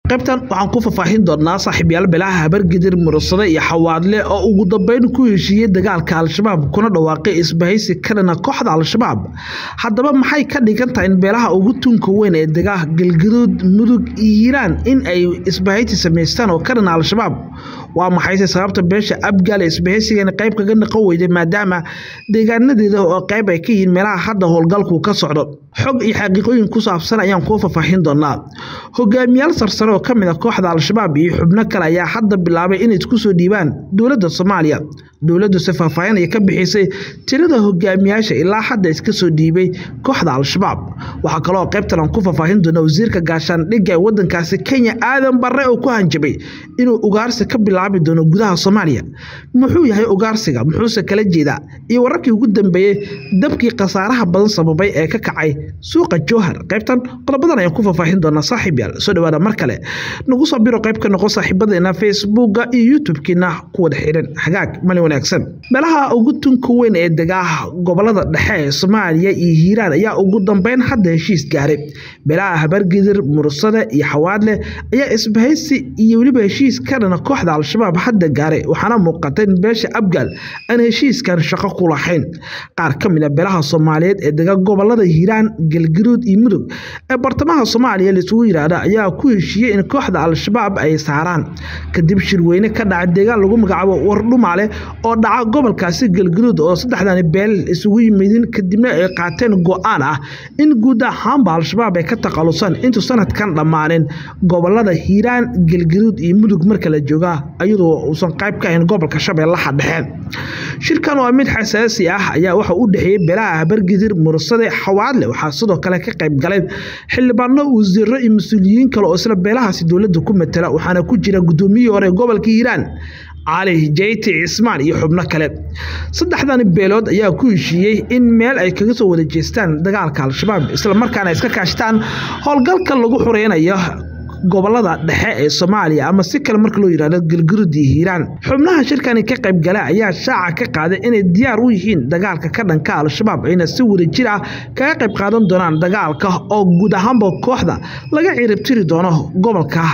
qaybtan waxaan ku faahfaahin doonaa saaxiibyaal beelaha habargidir murugsade iyo xawaadle oo ugu dambeyn ku heshiiyey dagaalka al-shabaab kuna dhawaaqay isbahaysi ka dhana kooxda al-shabaab haddaba maxay ka dhigan tahay in beelaha ugu tunka weyn ee degaa galgaduud mudug iyo hiiraan in ay isbahaysi samaystaan oo ka dhana al-shabaab waa maxayse sababta beesha abgaal ee isbahaysigan qayb kaga naqon weyday maadaama deegaanadeeda oo qayb ay ka yihiin meelaha hadda howlgalku ka socdo xog iyo xaqiiqooyin ku saabsan ayaan kuu faahfaahin doonaa hogaamiyaal sarsare oo ka mid a kooxda al-shabaab iyo xubno kale ayaa hadda bilaabay inay isku soo dhiibaan dowladda soomaaliya dowladduse faahfaahin ay ka bixisay tirada hogaamiyaasha ilaa hadda iska soo dhiibay kooxda al-shabaab waxaa kaloo qaybtan aan ku faahfaahin doona wasiirka gaashaandhigga ee wadankaasi kenya aadan barre oo ku hanjabay inuu ugaarsi ka bilaabi doono gudaha soomaaliya muxuu yahay ugaarsiga muxuuse kala jeedaa iyo wararkii ugu dambeeyey dabkii khasaaraha badan sababay ee ka kacay suuqa jowhar qaybtan qodobadan ayaan ku faahfaahin doonaa saaxiib yaal soo dhawaada mar kale nagu soo biro qayb ka noqo saaxiibadeena facebooka iyo youtube-kiina ku wada xiran hagaag mali wanaagsan meelaha ugu tunka weyn ee degaa gobolada dhexe ee soomaaliya iyo hiiraan ayaa ugu dambeyn hadda heshiis gaaray beelaha habargidir murugsade iyo xawaadle ayaa isbahaysi iyo weliba heshiis ka dhana kooxda al-shabaab hadda gaaray waxaana muuqata in beesha abgaal aan heshiiskan shaqo ku lahayn qaar ka mid a beelaha soomaaliyeed ee dega gobolada hiiraan galgaduud iyo mudug ee bartamaha soomaaliya laisugu yidhaahda ayaa ku heshiiyey in kooxda al-shabaab ay saaraan kadib shirweyne ka dhaca deegaan lagu magacaabo wardhumaale oo dhaca gobolkaasi galgaduud oo saddexdani beel isugu yimidin kadibna ay qaateen go-aan ah in guud ahaanba al-shabaab ay ka takhalusaan intuu sanadkan dhammaanin gobolada hiiraan galgaduud iyo mudug marka la jooga iyadoo uusan qayb ka ahayn gobolka shabeellaha dhexe shirkan waa mid xasaasi ah ayaa waxa u dhexeeyey beelaha habargidir murugsade xawaadle waxaa sidoo kale ka qayb galay xildhibaano wasiiro iyo mas-uuliyiin kale oo isla beelahaasi dowladda ku matala waxaana ku jira guddoomiyihii hore gobolka hiiraan cali jeyti cismaan iyo xubno kale saddexdani beelood ayaa ku heshiiyey in meel ay kaga soo wada jeestaan dagaalka al-shabaab isla markaana iska kaashtaan howlgalka lagu xureynayo gobolada dhexe ee soomaaliya ama si kale marka loo yidhahdo galgurud iyo hiiraan xubnaha shirkani ka qayb gala ayaa shaaca ka qaaday inay diyaar u yihiin dagaalka ka dhanka al-shabaab ayna si wadajir ah kaga qayb qaadan doonaan dagaalka oo guud ahaanba kooxda laga ciribtiri doono gobolka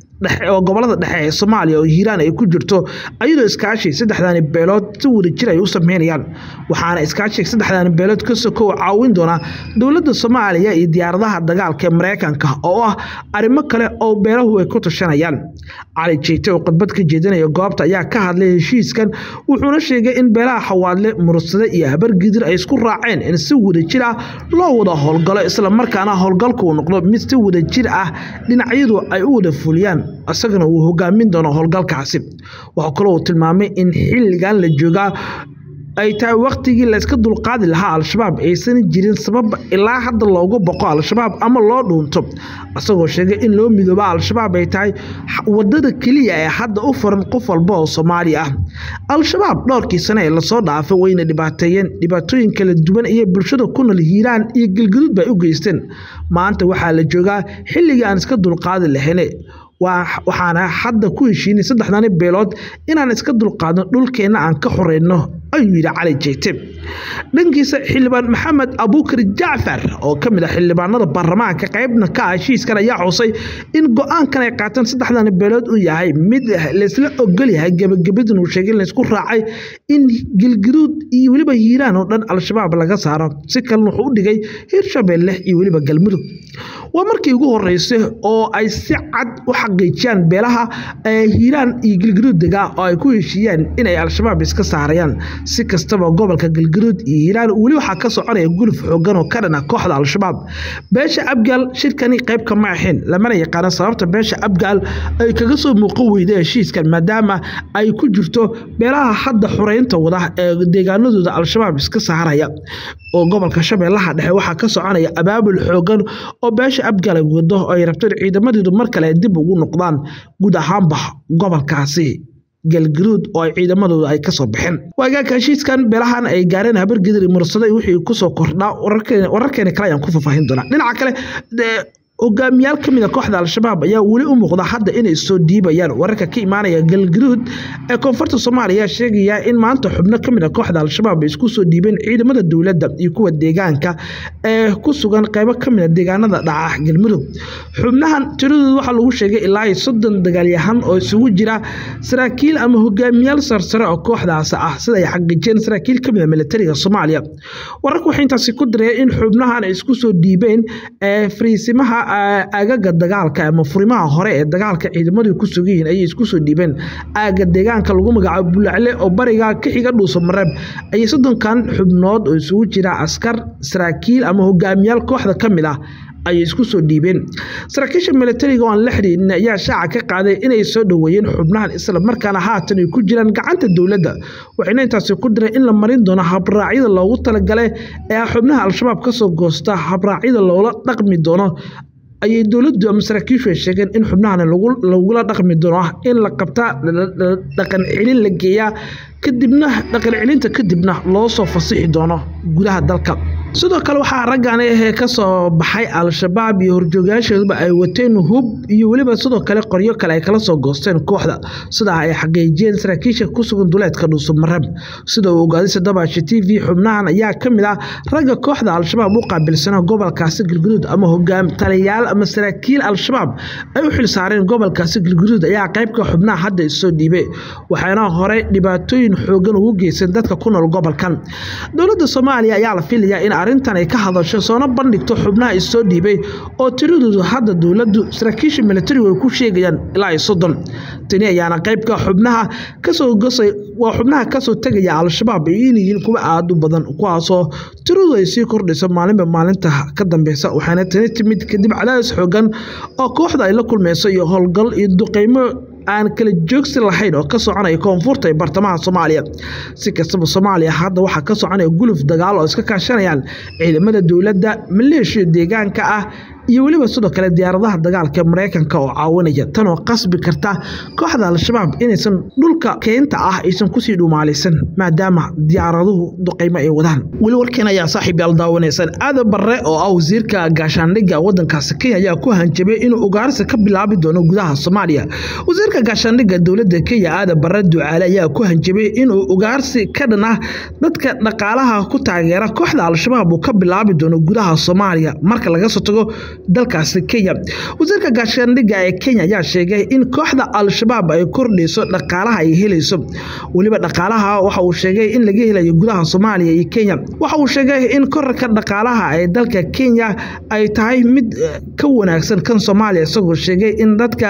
oo gobolada dhexe ee soomaaliya oo hiiraan ay ku jirto ayadoo iskaashi saddexdani beelood si wadajir ay u sameynayaan waxaana iskaashiga saddexdani beelood ka sokow caawin doona dowladda soomaaliya iyo diyaaradaha dagaalka ee mareykanka oo ah arrimo kale oo beelahu ay ku tashanayaan cali jeyte oo khudbad ka jeedinaya goobta ayaa ka hadlay heshiiskan wuxuuna sheegay in beelaha xawaadle murugsade iyo habargidir ay isku raaceen in si wadajir ah loo wada howlgalo isla markaana howlgalku uu noqdo mid si wadajir ah dhinacyadu ay u wada fuliyaan isagana uu hogaamin doono howlgalkaasi waxaa kaloo uu tilmaamay in xilligan la joogaa ay tahay wakhtigii layska dulqaadi lahaa al-shabaab aysan jirin sabab ilaa hadda loogu boqo al-shabaab ama loo dhuunto isagoo sheegay in loo midooba al-shabaab ay tahay wadada keliya ee hadda u furan qof walba oo soomaali ah al-shabaab dhowrkii sane ee lasoo dhaafay wayna dhibaateeyeen dhibaatooyin kala duwan iyo bulshada ku nool hiiraan iyo galgaduud bay u geysteen maanta waxaa la joogaa xilligii aan iska dulqaadi lahayne waxaana hadda ku heshiinay saddexdani beelood inaan iska dulqaadno dhulkeenna aan ka xoreyno ayuu yidhi cali jeyte dhankiisa xildhibaan maxamed abuukar jacfar oo ka mid ah xildhibaanada baarlamaanka qaybna ka ah heshiiskan ayaa xusay in go-aankan ay qaateen saddexdani beelood uu yahay mid laysla ogol yahay gebagabadin uu sheegay in laysku raacay in galgaduud iyo weliba hiiraan oo dhan al-shabaab laga saaro si kalena wuxuu u dhigay hirshabeelle iyo weliba galmudug waa markii ugu horeysay oo ay si cad u xaqiijiyaan beelaha hiiraan iyo galgaduud degaa oo ay ku heshiiyaan inay al-shabaab iska saarayaan si kastaba gobolka galgaduud iyo hiiraan weli waxaa ka soconaya guluf xoogan oo ka dhana kooxda al-shabaab beesha abgaal shirkani qayb kama ahayn lamana yaqaano sababta beesha abgaal ay kaga soo muuqan weyda heshiiskan maadaama ay ku jirto beelaha hadda xureynta wada ee deegaanadooda al-shabaab iska saaraya oo gobolka shabeellaha dhexe waxaa ka soconaya abaabul xoogan oo beesha abgaal ay wado oo ay rabto in ciidamadeedu mar kale dib ugu noqdaan guud ahaanba gobolkaasi galgaduud oo ay ciidamadooda ay kasoo baxeen waagaaka heshiiskan beelahan ay gaareen habargidir mursada wixii kusoo kordhaa wararkeena kale ayaan ku faahfaahin doonaa dhinaca kale hogaamiyaal ka mid a kooxda al-shabaab ayaa weli u muuqda hadda inay soo dhiibayaan wararka ka imaanaya galgaduud ee koonfurta soomaaliya sheegaya in maanta xubno ka mid a kooxda al-shabaab ay isku soo dhiibeen ciidamada dowladda iyo kuwa deegaanka ee ku sugan qaybo ka mid a deegaanada dhaca galmudug xubnahan tiradooda waxaa lagu sheegay ilaa iyo soddon dagaalyahan oo isugu jira saraakiil ama hogaamiyaal sarsare oo kooxdaas ah sida ay xaqiijiyeen saraakiil ka mid a militariga soomaaliya wararku waxay intaasi ku dareen in xubnahan ay isku soo dhiibeen ee fariisimaha aagaga dagaalka ama furimaha hore ee dagaalka ciidamadu ku sugan yihiin ayay isku soo dhiibeen aaga deegaanka lagu magacaabo bulacle oo bariga ka xiga dhuuso mareeb ayay soddonkan xubnood oo isugu jira askar saraakiil ama hogaamiyaal kooxda ka mid ah ayay isku soo dhiibeen saraakiisha militariga oo aan la xidhiidhin ayaa shaaca ka qaaday inay soo dhoweeyeen xubnahan isla markaana haatan ay ku jiraan gacanta dowladda waxayna intaasi ku direen in la marin doono habraacyada loogu talagalay ee xubnaha al-shabaab ka soo goosta habraacyada loola dhaqmi doono ayay dowladdu ama saraakiishu ay sheegeen in xubnahan lagula dhaqmi doono ah in la qabtaa dhaqan celin la geeyaa kadibna dhaqan celinta kadibna loo soo fasixi doono gudaha dalka sidoo kale waxaa raggan ahee ka soo baxay al-shabaab iyo horjoogayaashooduba ay wateen hub iyo weliba sidoo kale qoryo kale ay kala soo goosteen kooxda sidaa ay xaqiijiyeen saraakiisha ku sugan duleedka dhuusamareeb sida uu ogaaday sadabaashi t v xubnahan ayaa ka mid ah ragga kooxda al-shabaab u qaabilsana gobolkaasi galguduud ama hogaam taliyayaal ama saraakiil al-shabaab ay u xilsaareen gobolkaasi galguduud ayaa qaybka xubnaha hadda issoo dhiibay waxaana horey dhibaatooyin xoogan ugu geysan dadka ku nool gobolkan dowladda soomaaliya ayaa la filayaa in arrintan ay ka hadasho soona bandhigto xubnaha issoo dhiibay oo tiradoodu hadda dowladdu saraakiisha militarigu ay ku sheegayaan ilaa iyo soddon tani ayaana qaybka xubnaha kasoo gosay waa xubnaha kasoo tegaya al-shabaab ay inyihiin kuwa aada u badan kuwaasoo tiradu ay sii kordhayso maalinba maalinta ka dambeysa waxaana tani timid kadib cadaadis xoogan oo kooxda ay la kulmeyso iyo howlgal iyo duqeymo aan kala joogsi lahayn oo ka soconaya koonfurta ee bartamaha soomaaliya si kastaba soomaaliya hadda waxaa ka soconaya guluf dagaal oo iska kaashanayaan ciidamada dowladda maleeshiya deegaanka ah iyo weliba sidoo kale diyaaradaha dagaalka ee mareykanka oo caawinaya tan oo qasbi karta kooxda al-shabaab inaysan dhulka keynta ah aysan kusii dhumaalaysan maadaama diyaaraduhu duqeymo ay wadaan weli warkeen ayaa saaxiib yaal daawanaysaan aadan barre oo ah wasiirka gaashaandhigga waddankaasi kenya ayaa ku hanjabay inuu ugaarsi ka bilaabi doono gudaha soomaaliya wasiirka gaashaandhigga dowladda kenya aadan barre ducaale ayaa ku hanjabay inuu ugaarsi ka dhan ah dadka dhaqaalaha ku taageera kooxda al-shabaab uu ka bilaabi doono gudaha soomaaliya marka laga soo tago dalkaasi kenya wasiirka gaashaandhigga ee kenya ayaa sheegay in kooxda al-shabaab ay kordhayso dhaqaalaha ay helayso weliba dhaqaalaha waxa uu sheegay in laga helayo gudaha soomaaliya iyo kenya waxa uu sheegay in korarka dhaqaalaha ee dalka kenya ay tahay mid ka wanaagsan kan soomaaliya isagoo sheegay in dadka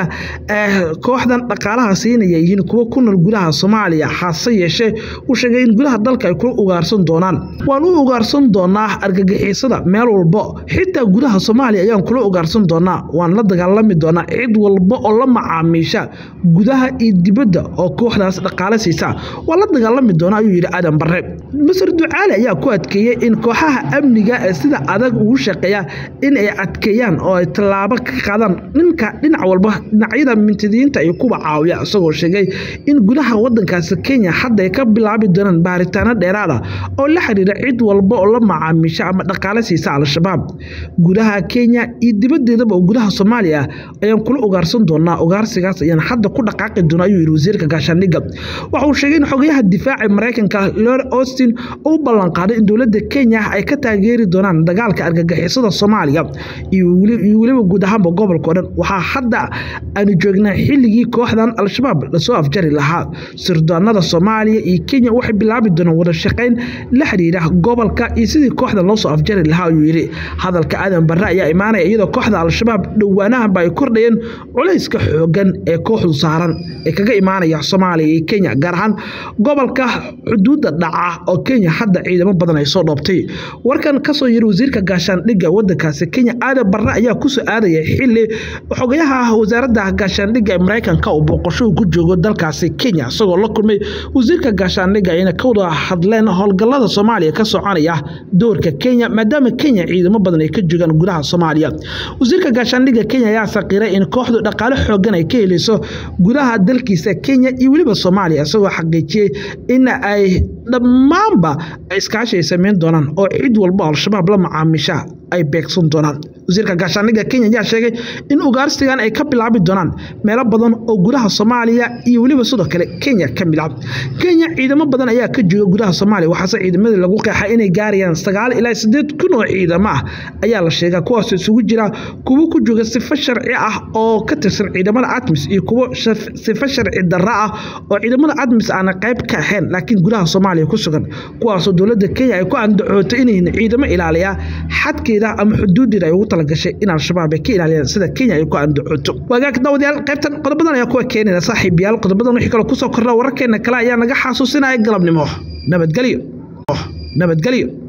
kooxdan dhaqaalaha siinaya yihiin kuwo ku nool gudaha soomaaliya hase yeeshee uu sheegay in gudaha dalka ay kula ugaarsan doonaan waan u ugaarsan doonaa argagixisada meel walbo xitaa gudaha soomaaliya ayaan kula ugaarsan doonaa waan la dagaalami doonaa cid walba oo la macaamiisha gudaha iyo dibadda oo kooxdaas dhaqaale siisa waan la dagaalami doonaa ayuu yidhi aadan barre masar ducaali ayaa ku adkeeyey in kooxaha amniga ee sida adag ugu shaqeeya in ay adkeeyaan oo ay tallaabo ka qaadaan dhinka dhinac walba dhinacyada mintidiinta ay kuwa caawiya isagoo sheegay in gudaha wadankaasi kenya hadda ay ka bilaabi doonaan baaritaano dheeraada oo la xiriira cid walba oo la macaamiisha ama dhaqaale siisa al-shabaab gudaha kenya iyo dibadeedaba oo gudaha soomaaliya ayaan kula ugaarsan doonaa ugaarsigaas ayaan hadda ku dhaqaaqi doona ayuu yidhi wasiirka gaashaandhigga waxa uu sheegay in xogayaha difaaca mareykanka lord austin uu ballanqaaday in dowladda kenya ay ka taageeri doonaan dagaalka argagixisada soomaaliya iyo weliba guud ahaanba gobolka o dhan waxaa hadda aanu joognaa xilligii kooxdan al-shabaab lasoo afjari lahaa sirdoonada soomaaliya iyo kenya waxay bilaabi doonaan wada shaqayn la xiriira gobolka iyo sidii kooxdan loosoo afjari lahaa ayuu yidhi hadalka aadan barre ayaa imaanaya iyadoo kooxda al-shabaab dhowaanahanba ay kordhayeen culayska xoogan ee kooxdu saaran ee kaga imaanaya soomaaliya iyo kenya gaar ahaan gobolka xuduudda dhaca oo kenya hadda ciidamo badan ay soo dhoobtay warkan kasoo yiri wasiirka gaashaandhigga wadankaasi kenya aadan barre ayaa kusoo aadaya xili xogayaha wasaaradda gaashaandhigga ee mareykanka uu booqasho ku joogo dalkaasi kenya isagoo la kulmay wasiirka gaashaandhigga ayna ka wada hadleen howlgallada soomaaliya ka soconaya doorka kenya maadaama kenya ciidamo badan ay ka joogaan gudaha soomaaliya wasiirka gaashaandhigga kenya ayaa saqiiray in kooxdu dhaqaale xoogan ay ka helayso gudaha dalkiisa kenya iyo weliba soomaaliya isagoo xaqiijiyey in ay dhammaanba iskaashi ay sameyn doonaan oo cid walba al-shabaab la macaamiisha ay beegsan doonaan wasiirka gaashaandhigga kenya ayaa sheegay in ugaarsigan ay ka bilaabi doonaan meelo badan oo gudaha soomaaliya iyo weliba sidoo kale kenya ka mid ah kenya ciidamo badan ayaa ka jooga gudaha soomaaliya waxaase ciidamadii lagu qeexay inay gaarayaan sagaal ilaa sideed kun oo ciidamo ah ayaa la sheegaa kuwaas isugu jira kuwo ku jooga sifo sharci ah oo ka tirsan ciidamada admis iyo kuwo sifo sharci darra ah oo ciidamada admis aana qayb ka ahayn laakiin gudaha soomaaliya ku sugan kuwaasoo dowladda kenya ay ku andacootay inayna ciidamo ilaaliya xadkeeda ama xuduudeeda ay ugu talagashay in al-shabaab ay ka ilaaliyaan sida kenya ay ku andacooto wagaag daawadayaal qaybtan qodobadan ayaa kuwa keenayna saaxiibayaal qodobadan wixii kale kusoo kordha wararkeena kale ayaa naga xasuusinaya galabnimo nabadgelyo nabadgelyo